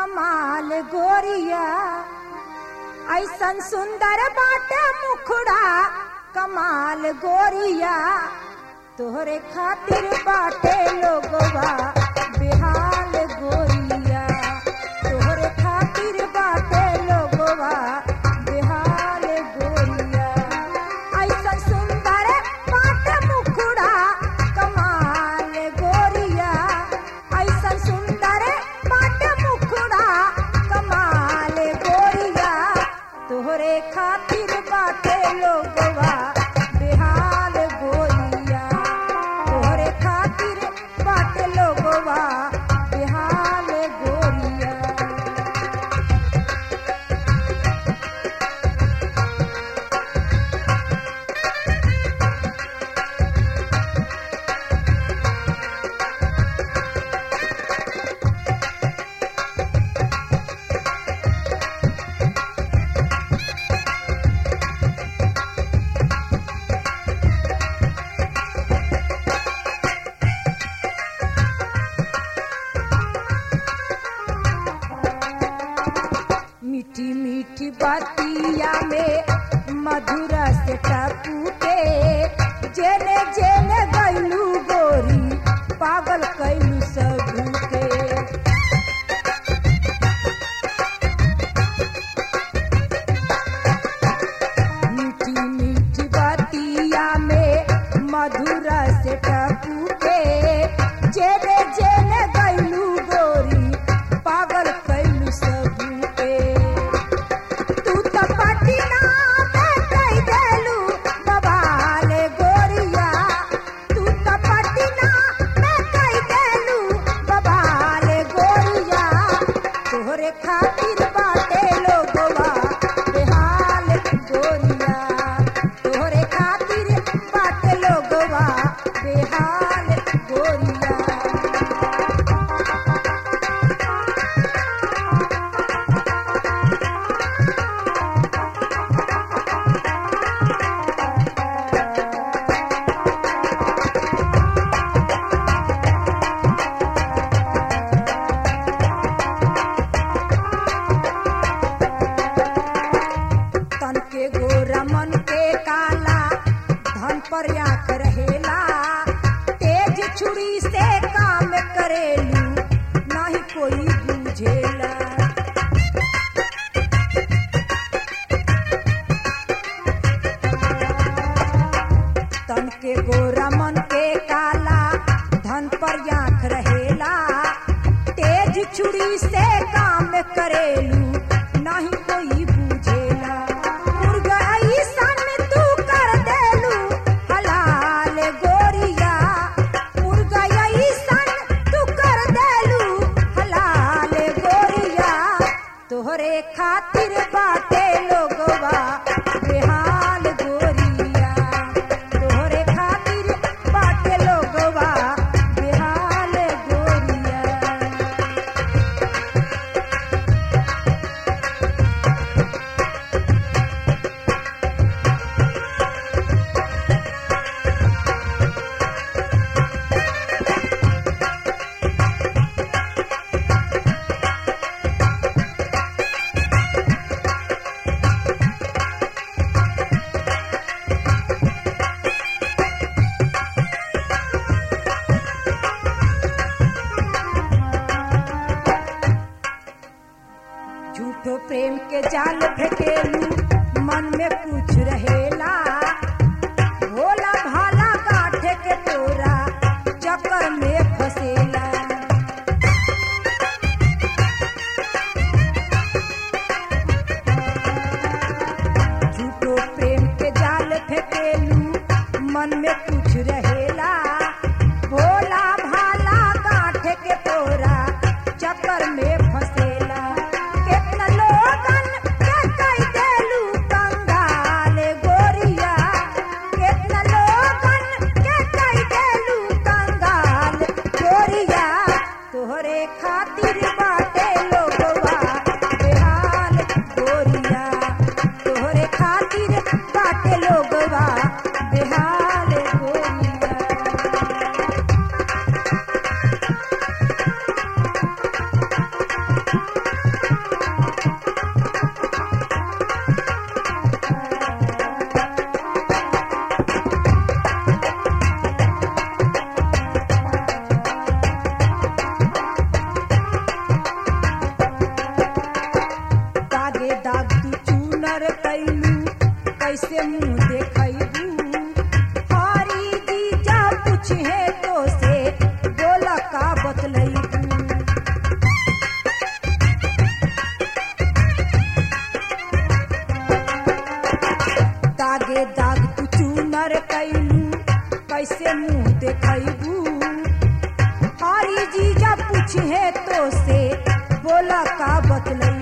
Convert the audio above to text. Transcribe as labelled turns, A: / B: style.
A: कमाल गोरिया ऐसन सुंदर बाटे मुखड़ा कमाल गोरिया तोहरे खातिर बाटे लोगवा बेहाल गोरिया तोहरे खातिर बाटे लोगवा बेहाल गोरिया ऐसन सुंदर बाटे मुखड़ा कमाल गोरिया ऐसन सुंदर बाटे मुखड़ा कमाल गोरिया तोहरे खातिर बाटे लोगवा बेहाल गोरिया तोहरे खातिर बाटे लोगवा बेहाल गोरिया मीठी मीठी बतिया में मधुर से टपू के जेने जेने गैलू गोरी पागल कैलू सबू के मीठी मीठी बतिया में मधुर से टपू के जेने जेने गैलू गोरी पागल कैलू सबू के तू तो पटना में कई देलू बवाल गोरिया तू तो पटना में कई देलू बवाल गोरिया तोहरे खातिर बाटे लोगवा बेहाल गोरिया तोहरे खातिर बाटे लोगवा बेहाल गोरिया तन के गोरा मन के काला धन पर आंख रहेला तेज छुरी से काम करेलू नहीं कोई बुझेला तन के गोरा मन के काला धन पर आंख रहेला तेज छुरी से काम करेलू नहीं कोई बुझेला मुर्गा ऐसन तू कर देलू हलाल गोरिया मुर्गा ऐसन तू कर देलू हलाल गोरिया तोहरे खातिर बाटे लोगवा बेहाल गोरिया तोहरे खातिर बाटे लोगवा बेहाल गोरिया झूठो प्रेम के जाल फेंकेलू मन में कुछ रहेला भोला भाला गाठे के तोरा चक्कर में फसेला झूठो प्रेम के जाल फेंकेलू मन में कुछ रहेला भोला भाला गाठे के तोरा चक्कर में फसेला केतना लोगन के कई देलू कंगाल गोरिया केतना लोगन के कई देलू कंगाल गोरिया तोहरे खातिर बाटे लोगवा बेहाल गोरिया तोहरे खातिर बाटे लोगवा बेहाल गोरिया कैसे मुंह देखबू हरी जीजा पूछे तो से बोला का बतलई